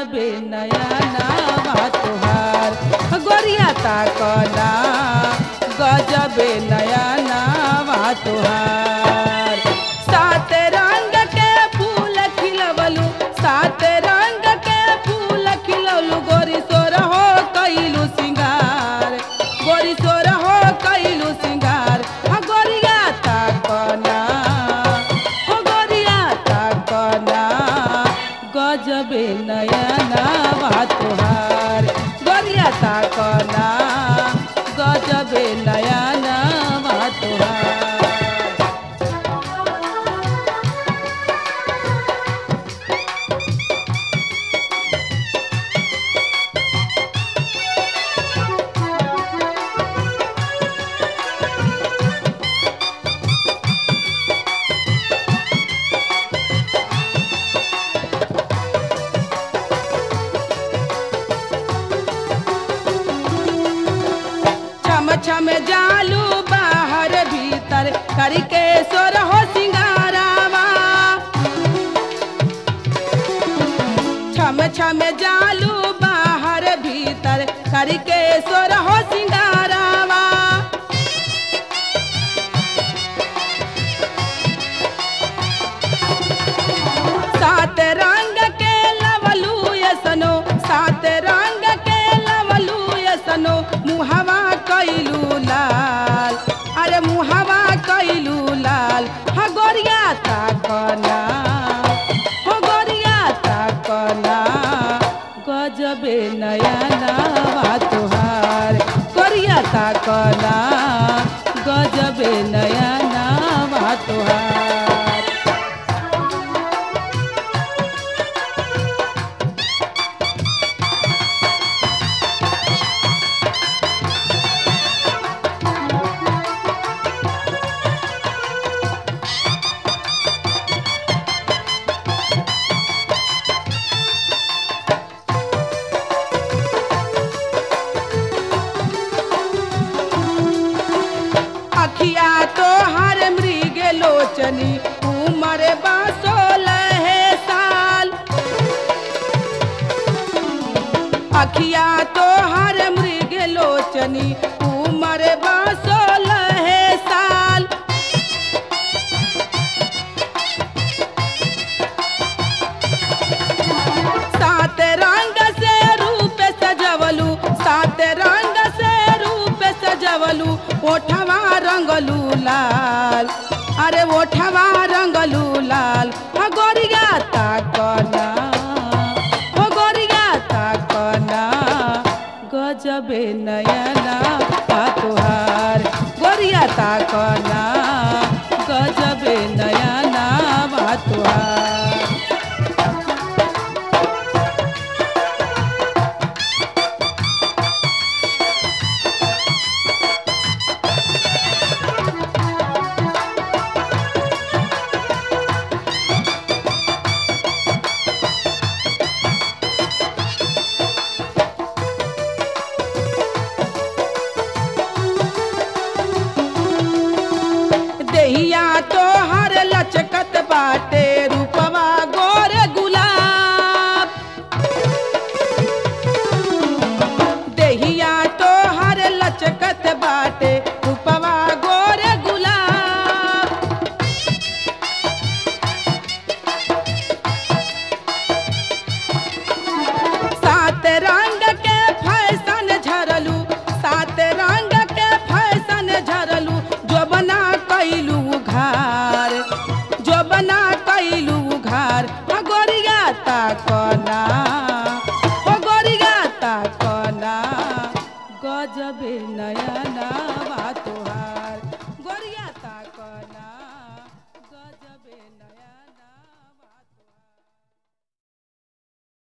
गजबे नया नावा तुहार गोरिया ताकना गजबे नया नावा तुहार सात रंग के फूल खिलवलू सात रंग के फूल खिलवलू गोरी सोर हो कैलू सिंगार गोरी सोर हो कैलू सिंगार हा गोरिया ताकना हो गोरिया ताकना गजबे नया नावा तुहार गोरिया ताकना गजबे नया नावा तुहार छम छम जालू बाहर भीतर करके सोर हो सिंगारावा छम छम जालू बाहर भीतर करके सोर हो सिंगारावा सात रंग के लवलू यसनो सात रंग के लवलू यसनो मुहवा कैलू लाल अरे मुहवा कैलू लाल हा गोरिया ताकना हो गोरिया ताकना गजबे नया नावा तुहार गोरिया ताकना गजबे नया नावा तुहार अखिया तो हर मृग लोचनी उमर बासोलह साल अखिया तो हर मृग लोचनी उमर बासोलह साल सात रंग से रूप सजवलू सात रंग से रूप सजवलू ओठवा रंगलू लाल अरे ओठवा रंगलू लाल हा गोरिया ताकना हो गोरिया ताकना गजबे नयना तुहार गोरिया ताकना गजबे नयना तुहार देहिया तो हर लचकत बाटे रूपवा गोर गुलाब देहिया तो हर लचकत बाटे रूपवा गोर गुलाब सात रंग के फैशन झरलू सात रंग के फैशन झरलू जो बना कैलू घार जो बना कैलू घार हो गोरिया ताकना हो गोरिया ताकना गजबे नयना